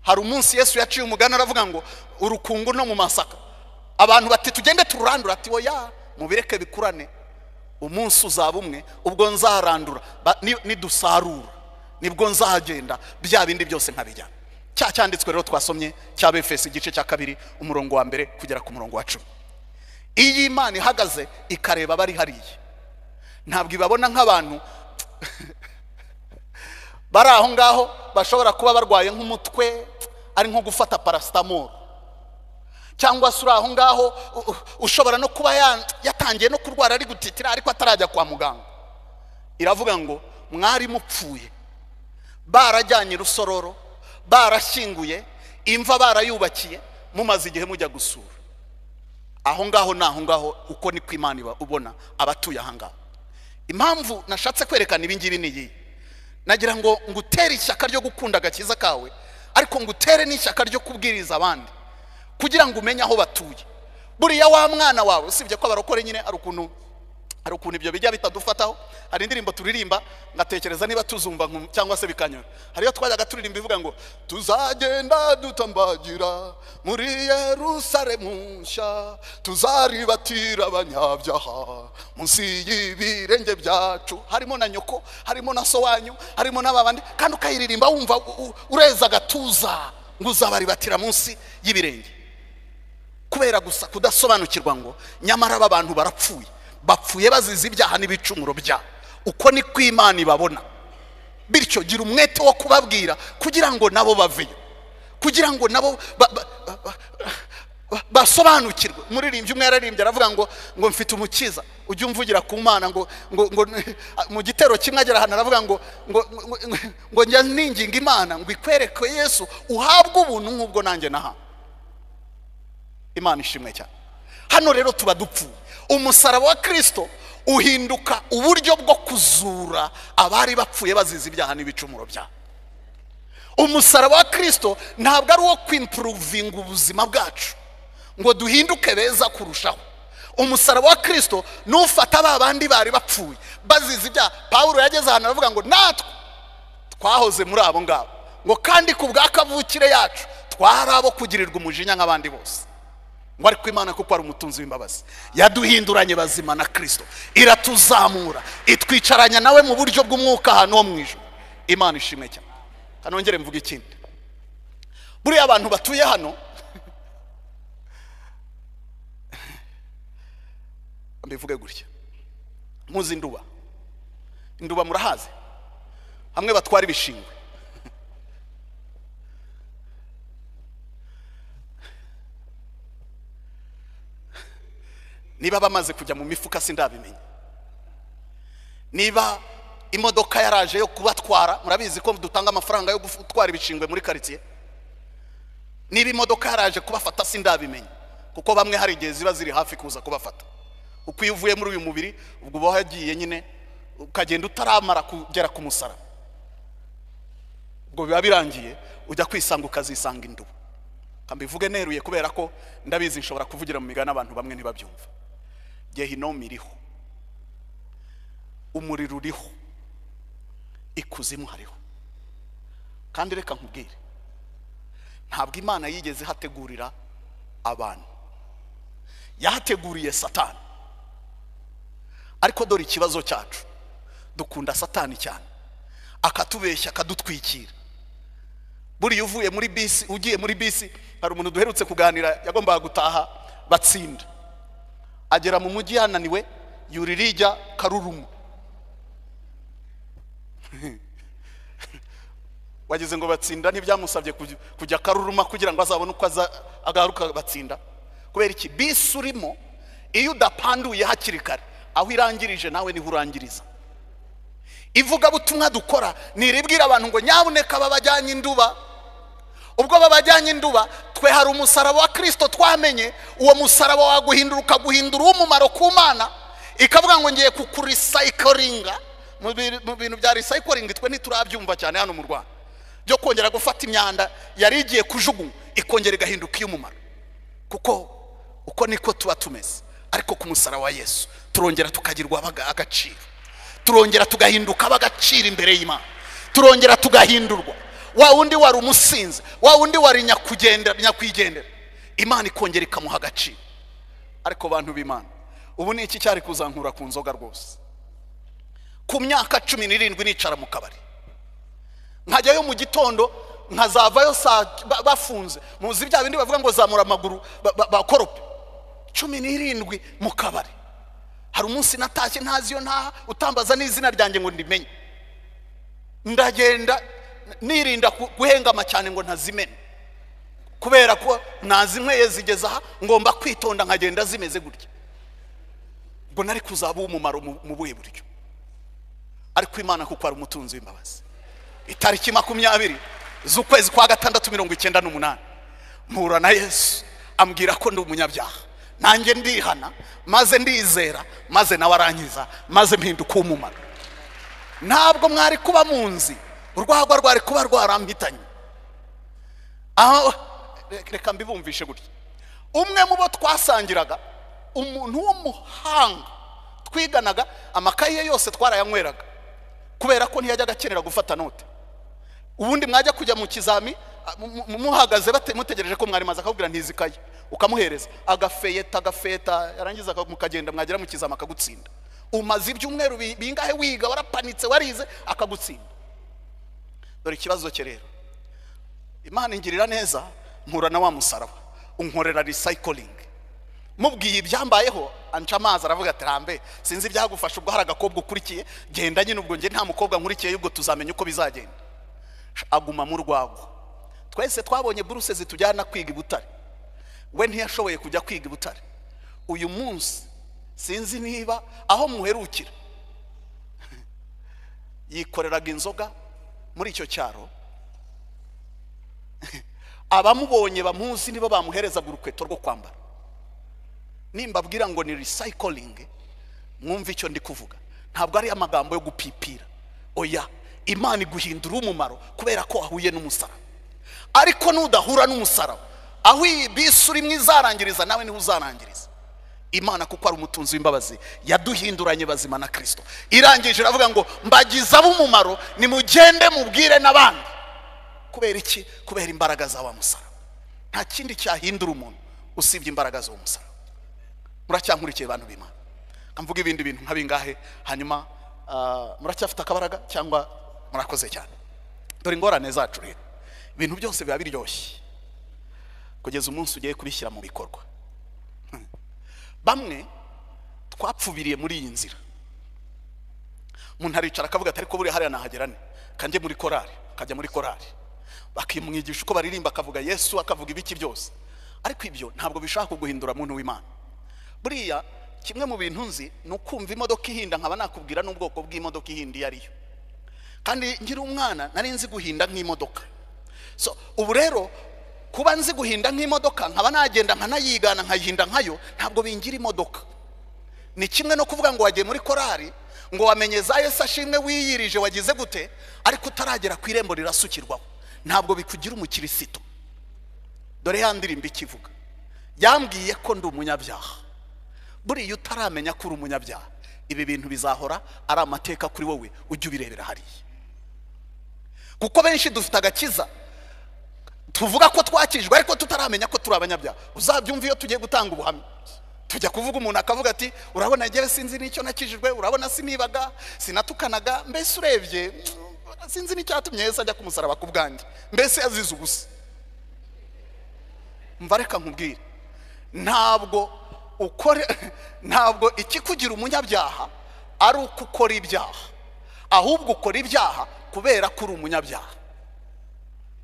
hari umunsi yesu yaciye umugani aravuga ngo urukungu no mu masaka abantu bati tugende tururandura ati woya mubireke bikurane umunsi uzaba umwe ubwo nzarandura nidusarura nibwo nzagenda bya bindi byose nkabijyana cya cyanditswe rero twasomye cya befesi igice cya kabiri umurongo wa mbere kugera ku murongo wa cumi iyo imana ihagaze ikareba abari hariya ntabwo ibabona nk'abantu bari aho ngaho bashobora kuba barwaye nk'umutwe ari nko gufata parasitamoro cyangwa se uri aho ngaho ushobora no kuba yatangiye no kurwara ari gutitira ariko atarajya kwa muganga iravuga ngo mwari mupfuye barajyanye urusororo barashyinguye imva barayubakiye mumaze igihe mujya gusura aho ngaho ni aho ngaho uko niko imana iba ubona abatuye aha ngaho impamvu nashatse kwerekana ibingibi ni iyi nagira ngo ngo utere ishyaka ryo gukunda agakiza kawe ariko ngo utere n'ishyaka ryo kubwiriza abandi kugira ngo umenye aho batuye buriya wa mwana wawe usibye ko abarokore nyine ari ukuntu hari ukuntu ibyo bijya bitadufataho hari indirimbo turirimba ngatekereza niba tuzumva cyangwa se bikanyura hariyo twajyaga turirimba ivuga ngo tuzagenda dutambagira muri Yerusalemu nshya tuzaribatira abanyabyaha munsi y'ibirenge byacu harimo na nyoko harimo na so wanyu harimo n'ababandi kandi ukayiririmba wumva ureza agatuza ngo uzabaribatira munsi y'ibirenge kubera gusa kudasobanukirwa ngo nyamara aba bantu barapfuye bapfuye bazize ibyaha n'ibicumuro bya uko ni ko imana ibabona bityo gira umwete wo kubabwira kugira ngo nabo baveyo kugira ngo nabo basobanukirwe umuririmbyi umwe yararimbye aravuga ngo ngo mfite umukiza ujye umvugira ku mana ngo mu gitero kimwe agera ahantu aravuga ngo ngo njya ninginga imana ngo ikwereke yesu uhabwe ubuntu nk'ubwo nanjye n'ahantu imana ishimwe cyane hano rero tuba dupfuye umusaraba wa kirisito uhinduka uburyo bwo kuzura abari bapfuye bazize ibyaha n'ibicumuro byabo umusaraba wa kirisito ntabwo ari uwo kwimpuruvinga ubuzima bwacu ngo duhinduke beza kurushaho umusaraba wa kirisito n'ufata ba bandi bari bapfuye bazize ibyaha paul yageze ahantu aravuga ngo natwe twahoze muri abo ngabo ngo kandi ku bwa kavukire yacu twari abo kugirirwa umujinya nk'abandi bose ngo ariko imana kuko ari umutunzi w'imbabazi yaduhinduranye bazima na kirisito iratuzamura itwicaranya nawe mu buryo bw'umwuka ahantu ho mu ijoro imana ishimwe cyane kanongere mvuga ikindi buriya abantu batuye hano mbivuge gutya muzi induba induba murahazi hamwe batwara ibishingwe niba bamaze kujya mu mifuka sindabimenya niba imodoka yaraje yo kubatwara murabizi ko dutanga amafaranga yo gutwara ibishingwe muri karitsiye niba imodoka yaraje kubafata sindabimenya kuko bamwe hari igihe ziba ziri hafi kuza kubafata uko iyo uvuye muri uyu mubiri ubwo uba wagiye nyine ukagenda utaramara kugera ku musara ubwo biba birangiye ujya kwisanga ukazisanga indubu mbivuge neruye kubera ko ndabizi nshobora kuvugira mu migani abantu bamwe ntibabyumva gehinomu iriho umuriro uriho ikuzimu hariho kandi reka nkubwire ntabwo imana yigeze hategurira abantu yahateguriye satani ariko dore ikibazo cyacu dukunda satani cyane akatubeshya akadutwikira buriya uvuye muri bisi ugiye muri bisi hari umuntu duherutse kuganira yagombaga gutaha batsinda agera mu mujyi yananiwe yura irijya karurumu wageze ngo batsinda ntibyamusabye kujya karuruma kugira ngo azabone uko agaruka batsinda kubera iki bisi urimo iyo udapanduye hakiri kare aho irangirije nawe niho urangiriza ivugabutumwa dukora ntiribwira abantu ngo nyabuneka babajyanye induba ubwo babajyanye induba twe hari umusaraba wa kirisito twamenye uwo musaraba waguhindura ukaguhindura uw'umumaro ku mana ikavuga ngo ngiye kukurisayikoringa mu bintu bya risayikoringi twe ntiturabyumva cyane hano mu rwanda byo kongera gufata imyanda yari igiye kujugunywa ikongera igahinduka iy'umumaro kuko uko niko tuba tumeze ariko ku musaraba wa yesu turongera tukagirwa agaciro turongera tugahinduka ab'agaciro imbere y'imana turongera tugahindurwa wa wundi wari umusinzi wa wundi wari nyakwigendera imana ikongera ikamuha agaciro ariko bantu b'imana ubu ni iki cyari kuzankura ku nzoga rwose ku myaka cumi n'irindwi nicara mu kabari nkajyayo mu gitondo nkazavayo bafunze muzi bya bindi bavuga ngo zamura amaguru bakorope cumi n'irindwi mu kabari hari umunsi natashye ntazi iyo ntaha utambaza n'izina ryanjye ngo ndimenye ndagenda nirinda guhengama cyane ngo ntazimene kubera ko ntazinyweye zigeze aha ngomba kwitonda nkagenda zimeze gutya ubwo nari kuzaba umumaro mu buhe buryo ariko imana kuko ari umutunzi w'imbabazi itariki makumyabiri z'ukwezi kwa gatandatu mirongo icyenda n'umunani mpura na yesu ambwira ko ndi umunyabyaha nanjye ndihana maze ndizera maze nawe arangiza maze mpinduka umumaro ntabwo mwari kuba munzi urwagwa rwari kuba rwaramhitanye aho reka mbibumvishe gutya umwe mu bo twasangiraga umuntu w'umuhanga twiganaga amakayi ye yose twarayanywereraga kubera ko ntiyajyaga akenera gufata note ubundi mwajya kujya mu kizami muhagaze mutegereje ko mwarimaza akakubwira ntizikaye ukamuhereza agafeyeta agafeta yarangiza mukagenda mwagera mu kizama akagutsinda umaze ibyumweru bingahe wiga warapanitse warize akagutsinda dore ikibazo cye rero imana ingirira neza mpura na wa musaraba unkorera recycling mubwiye ibyambayeho anca amazi aravuga ati rambe sinzi ibyagufasha ubwo hari agakobwa ukurikiye genda nyine ubwo njye nta mukobwa nkurikiye ubwo tuzamenya uko bizagenda aguma mu rwagwa twese twabonye buruse zitujyana kwiga i butare we ntiyashoboye kujya kwiga i butare uyu munsi sinzi niba aho muherukira yikoreraga inzoga muri icyo cyaro abamubonye bamuzi nibo bamuherezaga urukweto rwo kwambara nimbabwira ngo ni recycling mwumve icyo ndi kuvuga ntabwo ari amagambo yo gupipira oya imana iguhindura umumaro kubera ko wahuye n'umusaraba ariko nudahura n'umusaraba aho iyi bisi urimo izarangiriza nawe niho uzarangiriza imana kuko ari umutunzi w'imbabazi yaduhinduranye bazima na kirisito irangije iravuga ngo mbagize ab'umumaro nimugende mubwire n'abandi kubera iki kubera imbaraga za wa musaraba nta kindi cyahindura umuntu usibye imbaraga z'uwo musaraba muracyankurikiye bantu b'imana mvuga ibindi bintu nka bingahe hanyuma ah, muracyafite akabaraga cyangwa murakoze cyane dore ingorane zacu rero ibintu byose biba biryoshye kugeza umunsi ugiye kubishyira mu bikorwa bamwe twapfubiriye muri iyi nzira umuntu aricara akavuga ati ariko buriya hariya nahagera ne kanjye muri korari kajya muri korari bakimwigisha uko baririmba akavuga yesu akavuga ibiki byose ariko ibyo ntabwo bishaka kuguhindura muntu w'imana buriya kimwe mu bintu nzi ni ukumva imodoka ihinda nkaba nakubwira n'ubwoko bw'imodoka ihinda iyo ari yo kandi nkiri umwana nari nzi guhinda nk'imodoka so ubu rero kuba nzi guhinda nk'imodoka nkaba nagenda nkanayigana nkayihinda nkayo ntabwo bingira imodoka ni kimwe no kuvuga ngo wagiye muri korari ngo wamenye za yesu ashimwe wiyirije wagize gute ariko utaragera ku irembo rirasukirwaho ntabwo bikugira umukirisito dore ya ndirimbo ikivuga yambwiye ko ndi umunyabyaha buriya utaramenya ko uri umunyabyaha ibi bintu bizahora ari amateka kuri wowe ujye ubirebera hariya kuko benshi dufite agakiza tuvuga ko twakijwe ariko tutaramenya ko turi abanyabyaha uzabyumva iyo tugiye gutanga ubuhamya tujya kuvuga umuntu akavuga ati urabona njyewe sinzi n'icyo nakijijwe urabona sinibaga sinatukanaga mbese urebye mm, sinzi n'icyatumye yesu ajya kumusaraba ku bwanjye mbese yazize ubusa mva reka nkubwire ntabwo ukore ntabwo ikikugira umunyabyaha ari uko ukora ibyaha ahubwo ukora ibyaha kubera ko uri umunyabyaha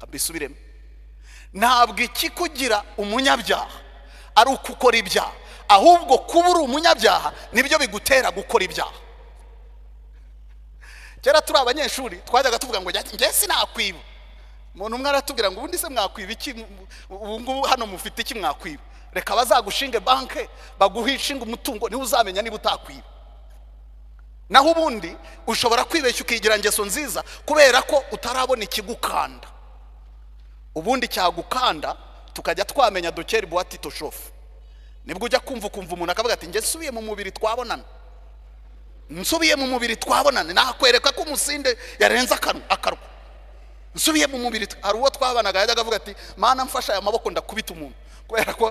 mbisubiremo ntabwo ikikugira umunyabyaha ari uko ukora ibyaha ahubwo kuba uri umunyabyaha nibyo bigutera gukora ibyaha kera turi abanyeshuri twajyaga tuvuga ngo njye sinakwiba umuntu umwe aratubwira ngo ubundi se mwakwiba iki ubu ngubu hano mufite iki mwakwiba reka bazagushinge banke baguhishinge umutungo niwe uzamenya niba utakwiba naho ubundi ushobora kwibeshya ukigira ingeso nziza kubera ko utarabona ikigukanda ubundi cyagukanda tukajya twamenya dukera buwati toshofu nibwo ujya kumva ukumva umuntu akavuga ati njye nsubiye mu mubiri twabonana nsubiye mu mubiri twabonana nakwereka ko umusinde yarenze akanwa akarwa nsubiye mu mubiri tw- hari uwo twabanaga yajyaga avuga ati mana mfasha aya maboko ndakubita umuntu kubera ko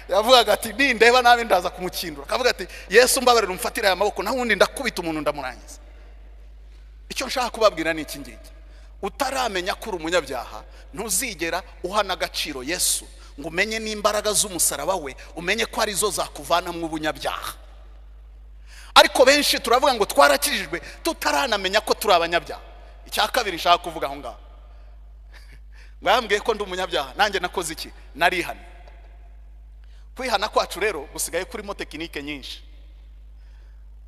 yavugaga ati nindeba nabi ndaza kumukindura akavuga ati yesu mbabarira umfatire aya maboko naho ubundi ndakubita umuntu ndamurangiza icyo nshaka kubabwira ni iki ngiki utaramenya ko uri umunyabyaha ntuzigera uhana agaciro yesu ngo umenye n'imbaraga z'umusaraba we umenye ko arizo zakuvanamo ubunyabyaha ariko benshi turavuga ngo twarakijijwe tutaranamenya ko turi abanyabyaha icya kabiri nshaka kuvuga aho ngaho ngo yambwiye ko ndi umunyabyaha nanjye nakoze iki narihana kwihana kwacu rero gusigaye kurimo tekinike nyinshi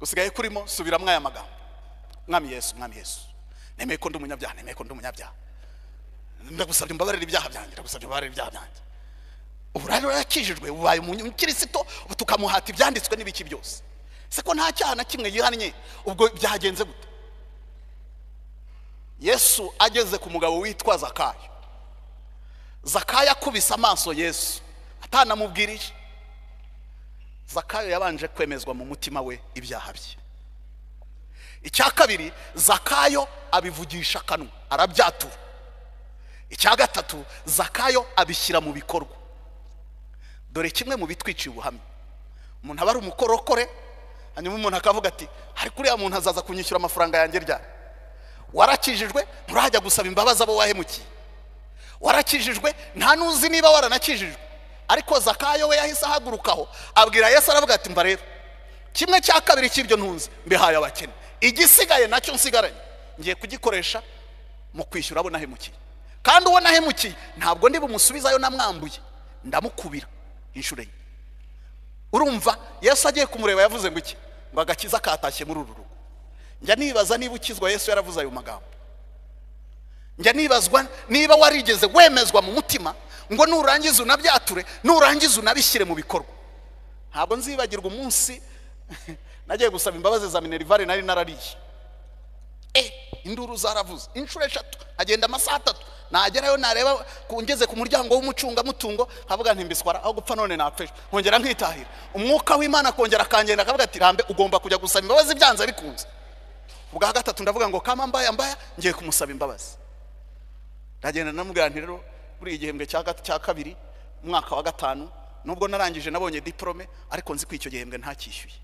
gusigaye kurimo subiramo aya magambo mwami yesu mwami yesu nemeye ko ndi umunyabyaha nemeye ko ndi umunyabyaha ndagusabye mbabarira ibyaha byanjye ndagusabye mbabarira ibyaha byanjye ubu rero yakijijwe ubaye umukirisito ubu tukamuhata ibyanditswe n'ibiki byose se ko nta cyaha na kimwe yihannye ubwo byagenze gute yesu ageze ku mugabo witwa zakayo zakayo akubise amaso yesu atanamubwirije zakayo yabanje kwemezwa mu mutima we ibyaha bye icya kabiri zakayo abivugisha akanwa arabyatura icya gatatu zakayo abishyira mu bikorwa dore kimwe mu bitwiciye ubuhamya umuntu aba ari umukorokore hanyuma umuntu akavuga ati ariko uriya muntu azaza kunyishyura amafaranga yanjye ryari warakijijwe nturajya gusaba imbabazi abo wahemukiye warakijijwe nta n'uzi niba waranakijijwe ariko zakayo we yahise ahagurukaho abwira yesu aravuga ati mba rero kimwe cya kabiri cy'ibyo ntunze mbihaye abakene igisigaye nacyo nsigaranye ngiye kugikoresha mu kwishyura abo nahemukiye kandi uwo nahemukiye ntabwo ndi bumusubizayo namwambuye ndamukubira inshuro enye urumva yesu agiye kumureba yavuze ngo iki ngo agakiza katashye muri uru rugo njya nibaza niba ukizwa yesu yaravuze ayo magambo njya nibazwa niba warigeze wemezwa mu mutima ngo nurangiza unabyature nurangiza unabishyire mu bikorwa ntabwo nzibagirwa umunsi nagiye gusaba imbabazi za minerivare nari narariye e induru zaravuze inshuro eshatu agenda amasaha atatu nagerayo nareba ku- ngeze ku muryango w'umucungamutungo nkavuga nti mbiswara aho gupfa none napfeshwe nkongera nkitahira umwuka w'imana akongera akangenda akavuga ati rambe ugomba kujya gusaba imbabazi byanze bikunze ubwa gatatu ndavuga ngo kama mbaya mbaya ngiye kumusaba imbabazi ndagenda namubwira nti rero buri igihembwe cya gat- cya kabiri umwaka wa gatanu nubwo narangije nabonye diporome ariko nzi ko icyo gihembwe ntacyishyuye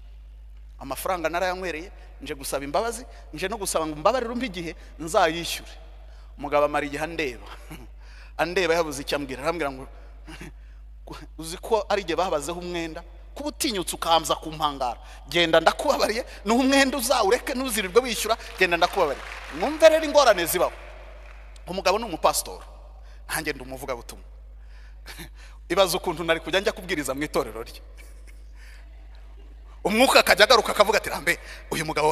amafaranga narayanywereye nje gusaba imbabazi nje no gusaba ngo mbabarire umpe igihe nzayishyure umugabo amara igihe andeba andeba yabuze icyo ambwira arambwira ngo uzi ko ari igihe babazeho umwenda kuba utinyutse ukahamza ku mpangara genda ndakubabariye ni umwenda uzawureke ntuzirirwe wishyura genda ndakubabariye mwumve rero ingorane zibaho umugabo ni umupasitori ntange ndi umuvugabutumwa ibaza ukuntu nari kujya njya kubwiriza mu itorero rye umwuka akajya agaruka akavuga ati rambe uyu mugabo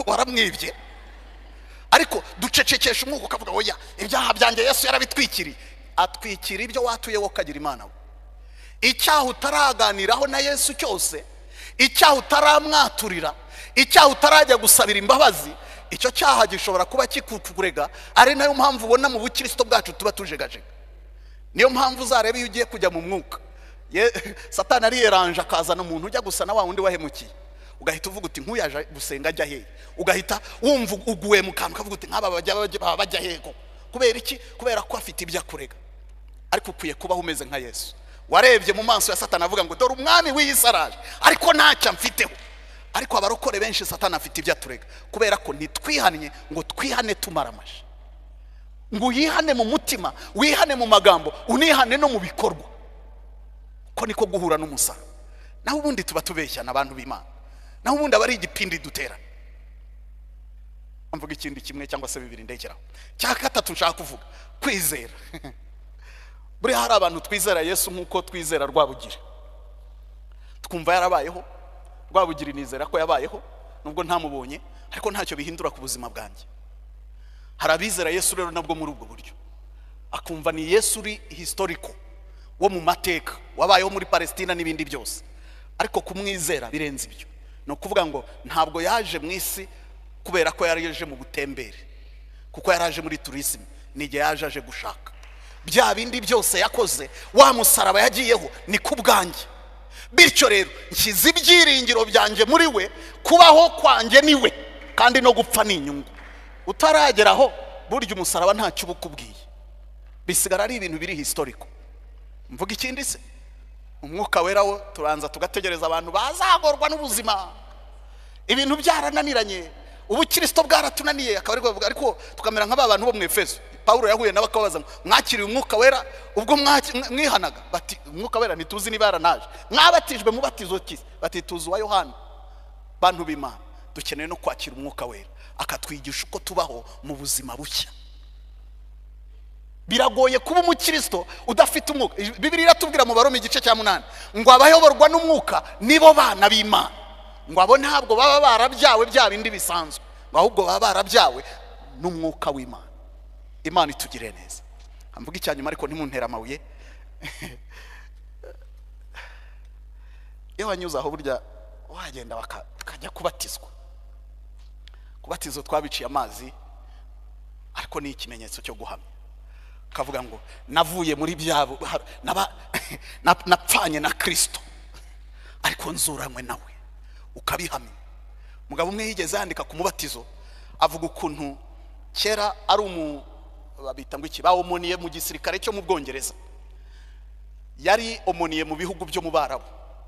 waramwibye ariko ducecekesha umwuka ukavuga oya ibyaha byanjye yesu yarabitwikiriye atwikira ibyo watuye wowe ukagira imana we icyaha utaraganiraho na yesu cyose icyaha utaramwaturira icyaha utarajya gusabira imbabazi icyo cyaha gishobora kuba kikukurega ari nayo mpamvu ubona mu bukirisito bwacu tuba tujegajega niyo mpamvu uzareba iyo ugiye kujya mu mwuka satana ariyeranje akazana umuntu ujya gusa na wa wundi wahemukiye ugahita uvuga uti nk'uyu yaje gusenga ajya hehe ugahita wumva uguwe mu kantu ukavuga uti nk'aba baba bajya hego kubera iki kubera ko afite ibyo akurega ariko ukwiye kubaho umeze nka yesu warebye mu maso ya satana avuga ngo dore umwami w'iyisaraje ariko ntacyo amfiteho ariko abarokore benshi satana afite ibyo aturega kubera ko ntitwihannye ngo twihane tumara amashi ngo uyihane mu mutima wihane mu magambo unihane no mu bikorwa ko niko guhura n'umusara naho ubundi tuba tubeshyana abantu b'imana naho ubundi aba ari igipindi dutera mvuga ikindi kimwe cyangwa se bibiri ndekeraho cya gatatu nshaka kuvuga kwizera buriya hari abantu twizera yesu nk'uko twizera rwabugiri twumva yarabayeho rwabugiri nizera ko yabayeho nubwo ntamubonye ariko ntacyo bihindura ku buzima bwanjye hari abizera yesu rero nabwo muri ubwo buryo akumva ni yesu uri hisitoriko wo mu mateka wabayeho muri palesitina n'ibindi byose ariko kumwizera birenze ibyo ni ukuvuga ngo ntabwo yaje mu isi kubera ko yaje mu butembere kuko yaraje muri turisime n'igihe yaje aje gushaka bya bindi byose yakoze wa musaraba yagiyeho ni ku bwanjye bityo rero nshyize ibyiringiro byanjye muri we kubaho kwanjye ni we kandi no gupfa ni inyungu utarageraho burya umusaraba ntacyo uba ukubwiye bisigara ari ibintu biri hisitoriko mvuga ikindi se umwuka wera wo turanza tugategereza abantu bazagorwa n'ubuzima ibintu byarananiranye ubukirisito bwaratunaniye akaba ariko tukamera nk'aba bantu bo mu efeso paul yahuye nabo akababaza ngo mwakiriye umwuka wera ubwo mwihanaga bati umwuka wera ntituzi niba yaranaje mwabatijwe mubatizo ki bati tuzi uwa yohana bantu b'imana dukeneye no kwakira umwuka wera akatwigisha uko tubaho mu buzima bushya biragoye kuba umukristo udafite umwuka bibiri iratubwira mu baroma igice cya munani ngo abayoborwa n'umwuka nibo bana b'imana ngo abo ntabwo baba barabyawe bya bindi bisanzwe ngo ahubwo baba barabyawe n'umwuka w'imana imana itugire neza mvuga icya nyuma ariko ntimuntere amabuye iyo wanyuze aho burya wagenda bakajya kubatizwa kubatizo twabiciye amazi ariko ni ikimenyetso cyo guhamya ukavuga ngo navuye muri byabo napfanye na kirisito ariko nzuranywe nawe ukabihamya umugabo umwe yigeze yandika ku mubatizo avuga ukuntu kera ari umu babita ngo iki bawomoniye mu gisirikare cyo mu bwongereza yari omoniye mu bihugu byo mu barabu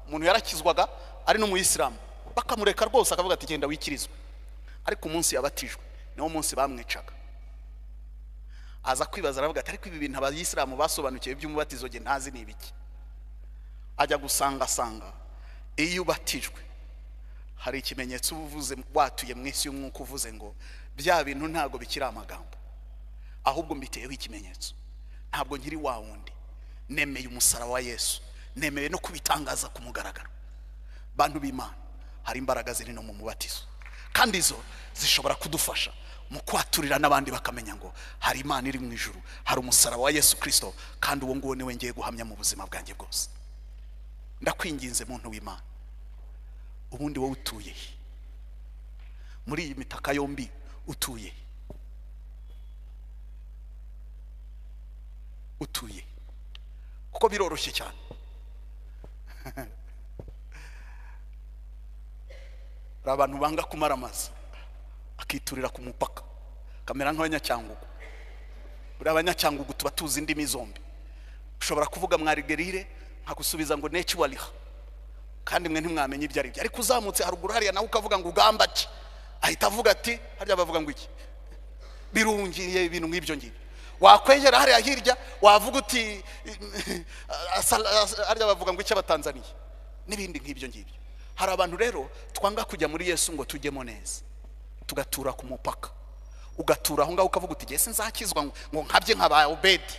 umuntu yarakizwaga ari n'umuyisilamu bakamureka rwose akavuga ati genda wikirizwe ariko umunsi yabatijwe niwo munsi bamwicaga aza kwibaza aravuga ati ariko ibi bintu abayisilamu basobanukiwe by'umubatizo ge ntazi ni ibiki ajya gusangasanga iyo ubatijwe hari ikimenyetso uba uvuze watuye mu isi y'umwuka uvuze ngo bya bintu ntabwo bikiri amagambo ahubwo mbiteyeho ikimenyetso ntabwo nkiri wa wundi nemeye umusaraba wa yesu nemeye no kubitangaza ku mugaragaro bantu b'imana hari imbaraga ziri no mu mubatizo kandi zo zishobora kudufasha mu kwaturira n'abandi bakamenya ngo hari imana iri mu ijuru hari umusaraba wa yesu kirisito kandi uwo nguwo niwe ngiye guhamya mu buzima bwanjye bwose ndakwinginze muntu w'imana ubundi wowe utuye muri iyi mitaka yombi utuye utuye kuko biroroshye cyane hari abantu banga kumara amazi akiturira ku mupaka akamera nk'abanyacyangugu buriya abanyacyangugu tuba tuzi indimi zombi ushobora kuvuga mwarigerire nkagusubiza ngo neki wariha kandi mwe ntimwamenye ibyo ari byo ariko uzamutse haruguru hariya nawe ukavuga ngo ugamba ki ahita avuga ati harya bavuga ngo iki birungiye ibintu nk'ibyo ngibyo wakwegera hariya hirya wavuga uti harya bavuga ngo iki abatanzaniye n'ibindi nk'ibyo ngibyo hari abantu rero twanga kujya muri yesu ngo tujyemo neza tugatura ku mupaka ugatura aho ngaho ukavuga uti ngese nzakizwa ngo ngo nkabye nkaba obedi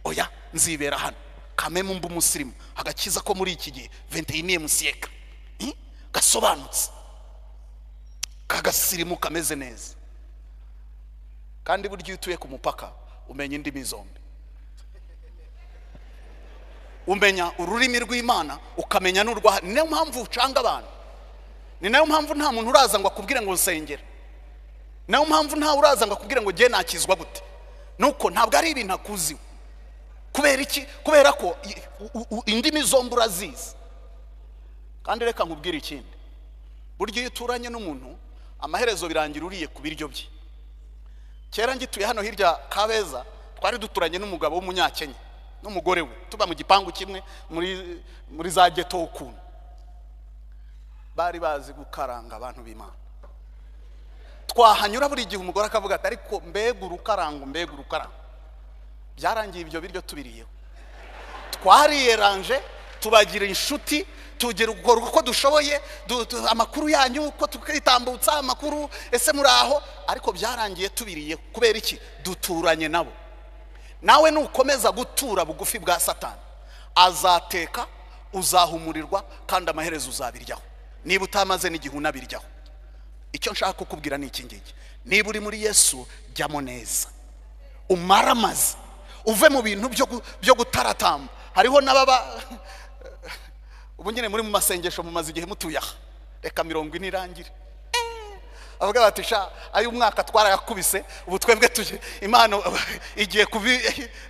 oya nzibera hano kamemu mba umusirimu agakiza ko muri iki gihe venteyiniyemu siyeka gasobanutse kagasirimu kameze neza kandi burya iyo utuye ku mupaka umenya indimi zombi umenya ururimi rw'imana ukamenya n'urwa ni nayo mpamvu ucanga abantu ni nayo mpamvu nta muntu uraza ngo akubwire ngo nsengere ni nayo mpamvu ntawe uraza ngo akubwire ngo ngiye nakizwa gute nuko ntabwo ari ibintu akuziwe kubera iki kubera ko i- u- u- indimi zombi urazizi kandi reka nkubwire ikindi burya iyo uturanye n'umuntu amaherezo birangira uriye ku biryo bye kera ngituye hano hirya kabeza twari duturanye n'umugabo w'umunyakenya n'umugore we tuba mu gipangu kimwe muri muri za geto ukuntu bari bazi gukaranga abantu b'imana twahanyura buri gihe umugore akavuga ati ariko mbega urukarango mbega urukarango byarangiye ibyo biryo tubiriyeho twariyeranje tubagira inshuti tugira ukora uko dushoboye du- du- amakuru yanyu uko tukitambutsa amakuru ese muri aho ariko byarangiye tubiriye kubera iki duturanye nabo nawe nukomeza gutura bugufi bwa satani azateka uzahumurirwa kandi amaherezo uzabiryaho niba utamaze n'igihe unabiryaho icyo nshaka kukubwira ni iki ngiki niba uri muri yesu jyamo neza umare amazi uve mu bintu byo gu- byo gutaratamba hariho n'ababa ubu nyine muri mu masengesho mumaze igihe mutuye aha reka mirongo ine irangire avuga bati sha ay'umwaka twarayakubise ubu twebwe tuje impano igiye kubi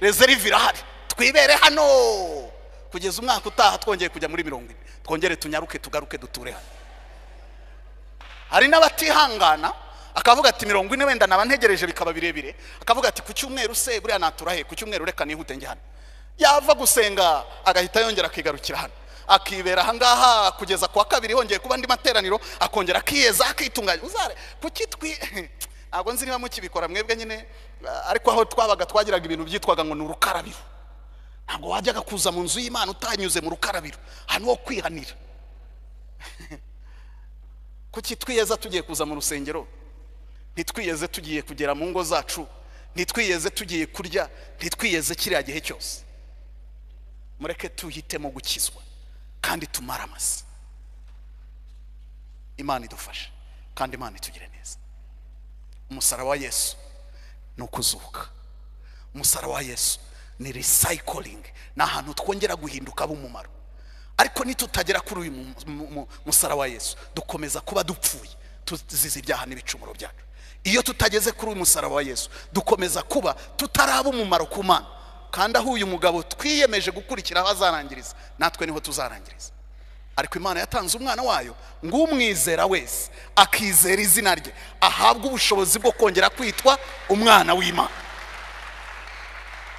rezerive irahari twibere hano kugeza umwaka utaha twongeye kujya muri mirongo ine twongere tunyaruke tugaruke duture hano hari n'abatihangana akavuga ati mirongo ine wenda naba ntegereje bikaba birebire akavuga ati ku cyumweru se buriya natura he ku cyumweru reka nihute njye hano yava gusenga agahita yongera akigarukira hano akibera ahangaha kugeza ku wa kabiri hongeye kuba andi materaniro akongera akiyeza akitunganya uzare kuki twi ntabwo nzi niba mukibikora mwebwe nyine ariko aho twabaga twagiraga ibintu byitwaga ngo ni urukarabiro ntabwo wajyaga kuza mu nzu y'imana utanyuze mu rukarabiro ahantu ho kwihanira kuki twiyeze tugiye kuza mu rusengero ntitwiyeze tugiye kugera mu ngo zacu ntitwiyeze tugiye kurya ntitwiyeze kiriya gihe cyose mureke tuhitemo gukizwa kandi tumare amasi imana idufashe kandi imana itugire neza umusaraba wa yesu ni ukuzuka umusaraba wa yesu ni recycling ni ahantu twongera guhinduka b'umumaro ariko nitutagera kuri uyu mu- mu- mu- musaraba wa yesu dukomeza kuba dupfuye tuzize ibyaha n'ibicumuro byacu iyo tutageze kuri uyu musaraba wa yesu dukomeza kuba tutaraba umumaro ku mana kandi aho uyu mugabo twiyemeje gukurikira aho azarangiriza natwe niho tuzarangiriza ariko imana yatanze umwana wayo ngo umwizera wese akizera izina rye ahabwe ubushobozi bwo kongera kwitwa umwana w'imana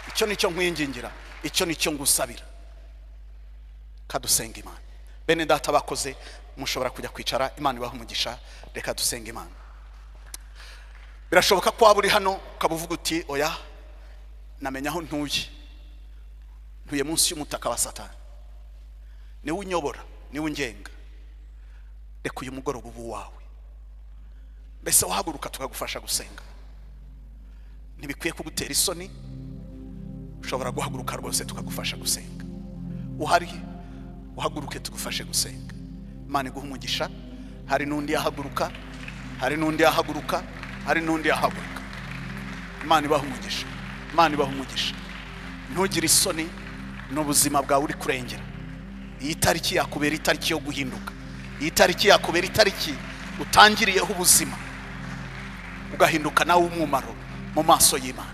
icyo nicyo nkwingingira icyo nicyo ngusabira kadusenga imana bene data bakoze mushobora kujya kwicara imana ibaha umugisha reka dusenga imana birashoboka ko waba uri hano ukaba uvuga uti oya namenya aho ntuye ntuye munsi y'umutaka wa satani niwe unyobora niwe ungenga reka uyu mugoroba uba uwawe mbese wahaguruka tukagufasha gusenga ntibikwiye kugutera isoni ushobora guhaguruka rwose tukagufasha gusenga uhari uhaguruke tugufashe gusenga imana iguha umugisha hari n'undi yahaguruka hari n'undi yahaguruka hari n'undi yahaguruka imana ibaha umugisha imana ibaha umugisha ntugire isoni n'ubuzima bwawe uri kurengera iyi tariki yakubera itariki yo guhinduka iyi tariki yakubera itariki utangiriyeho ubuzima ugahinduka nawe umumaro mu maso y'imana